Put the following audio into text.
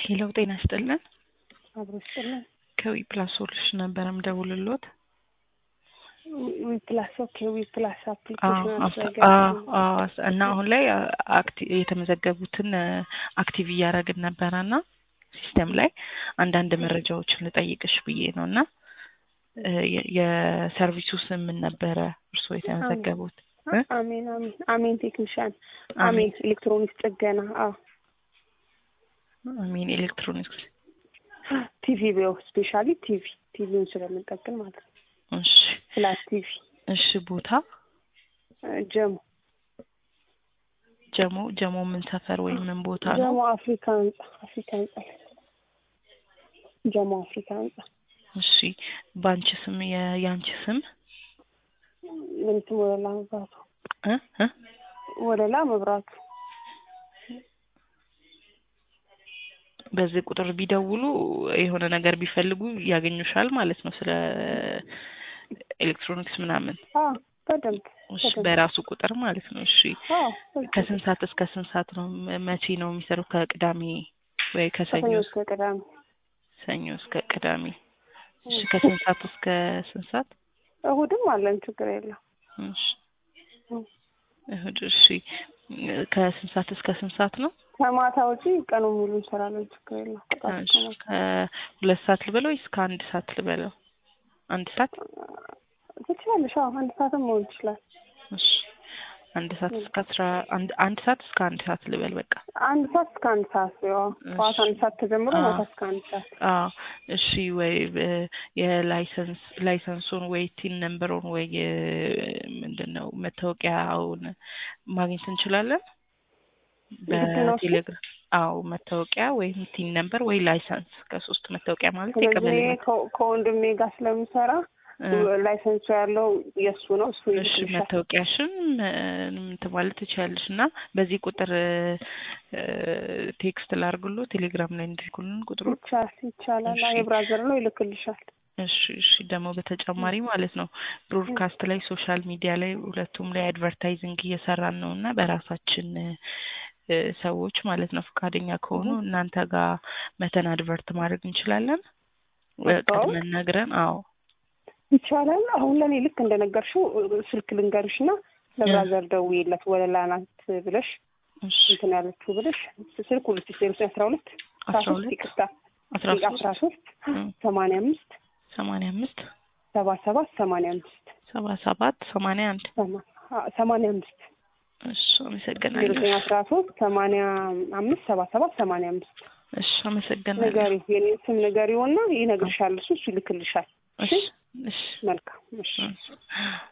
ሄሎ ጤና ይስጥልን። አብሮ ይስጥልን። ከዊ ፕላስ ሶሉሽን ነበረ ምደውልሎት። ዊ ፕላስ ኦኬ፣ ዊ ፕላስ አዎ፣ አፕሊኬሽን አፍ- አዎ፣ አዎ። እና አሁን ላይ አክቲ- የተመዘገቡትን አክቲቭ እያደረግን ነበረ እና ሲስተም ላይ አንዳንድ መረጃዎችን ልጠይቅሽ ብዬ ነው እና እ የ- የሰርቪሱ ስም ምን ነበረ እርስዎ የተመዘገቡት? እ? አሜን አሜን አሜን ቴክኒሻን አሜን አሜን ኤሌክትሮኒክስ ጥገና አዎ አሜን ኤሌክትሮኒክስ። ቲቪ ቢው ስፔሻሊ ቲቪ ቲቪውን ስለምንጠቅም ማለት ነው እሺ ፍላት ቲቪ እሺ። ቦታ ጀሞ ጀሞ ጀሞ ምን ሰፈር ወይም ምን ቦታ ነው? ጀሞ አፍሪካ ህንጻ አፍሪካ ህንጻ ጀሞ አፍሪካ ህንጻ እሺ በአንቺ ስም የ- የአንቺ ስም ምንትም ወለላ መብራቱ እ እ ወለላ መብራቱ በዚህ ቁጥር ቢደውሉ የሆነ ነገር ቢፈልጉ ያገኙሻል ማለት ነው። ስለ ኤሌክትሮኒክስ ምናምን አዎ በደንብ እሺ፣ በደንብ በራሱ ቁጥር ማለት ነው። እሺ አዎ ከስንት ሰዓት እስከ ስንት ሰዓት ነው? መ- መቼ ነው የሚሰሩት? ከቅዳሜ ወይ ከሰኞ ከሰኞ እስከ እስከ ቅዳሜ ሰኞ እስከ ቅዳሜ። እሺ ከስንት ሰዓት እስከ ስንት ሰዓት? እሁድም አለን ችግር የለም እሺ እሁድ። እሺ ከስንት ሰዓት እስከ ስንት ሰዓት ነው? ከማታ ውጪ ቀኑ ሙሉ እንሰራለን ችግር የለም ከጠዋት እሺ እስከ ማታ ከሁለት ሰዓት ልበለው ወይስ ከአንድ ሰዓት ልበለው? አንድ ሰዓት ትችላለሽ አዎ አንድ ሰዓትም መሆን ይችላል እሺ አንድ ሰዓት እስከ አስራ አንድ አንድ ሰዓት እስከ አንድ ሰዓት ልበል በቃ። አንድ ሰዓት እስከ አንድ ሰዓት ያው ጠዋት አንድ ሰዓት ተጀምሮ አዎ። ማታ እስከ አንድ ሰዓት አዎ እሺ። ወይ እ የላይሰንስ ላይሰንሱን ወይ ቲን ነምበሩን ወይ ምንድን ነው መታወቂያውን ማግኘት እንችላለን ምንድን ነው እሱ? በቴሌግራም። አዎ መታወቂያ ወይም ቲን ነምበር ወይ ላይሰንስ ከሶስት መታወቂያ ማለት ስለዚህ የቀበሌ እኔ መታ- ከ- ከወንድሜ ጋር ስለምሰራ እ ላይሰንሱ ያለው የእሱ ነው እሱ እሺ ይልክልሻል መታወቂያሽን እ እንትን ማለት ትችያለሽ እና በዚህ ቁጥር እ ቴክስት ላርግሎ ቴሌግራም ላይ እንዲልኩልን ቁጥሩን ይቻላል ይቻላል እሺ። የብራዘር ነው ይልክልሻል እሺ እሺ። ደግሞ በተጨማሪ ማለት ነው ብሮድካስት ላይ ሶሻል ሚዲያ ላይ ሁለቱም ላይ አድቨርታይዚንግ እየሰራን ነው እና በራሳችን እ ሰዎች ማለት ነው ፈቃደኛ ከሆኑ እህ። እናንተ ጋር መተን አድቨርት ማድረግ እንችላለን። እ ማስተዋወቅ? ቀድመን ነግረን። አዎ ይቻላል አሁን ለእኔ ልክ እንደነገርሽው ስልክ ልንገርሽ እና ለብራዘር ደውዬለት ወለላ ናት ብለሽ እሺ እንትን ያለችው ብለሽ ስልክ ሁለት ሺ ዜሮ አስራ ሁለት አስራ አስራ ሶስት ሁለት ይቅርታ አስራ አስራ ሶስት ሶስት ሰማንያ አምስት ሰማንያ አምስት ሰባ ሰባት ሰማንያ አምስት ሰባ ሰባት ሰማንያ አንድ ሰማ- አ- ሰማንያ አምስት እሺ ዜሮ አመሰግናለሁ። ዘጠኝ አስራ ሶስት ሰማንያ አምስት ሰባ ሰባት ሰማንያ አምስት እሺ አመሰግናለሁ። ንገሪ የኔ ስም ንገሪውና ይነግርሻል እሱ እሱ ይልክልሻል እሺ እሺ መልካም እሺ እሺ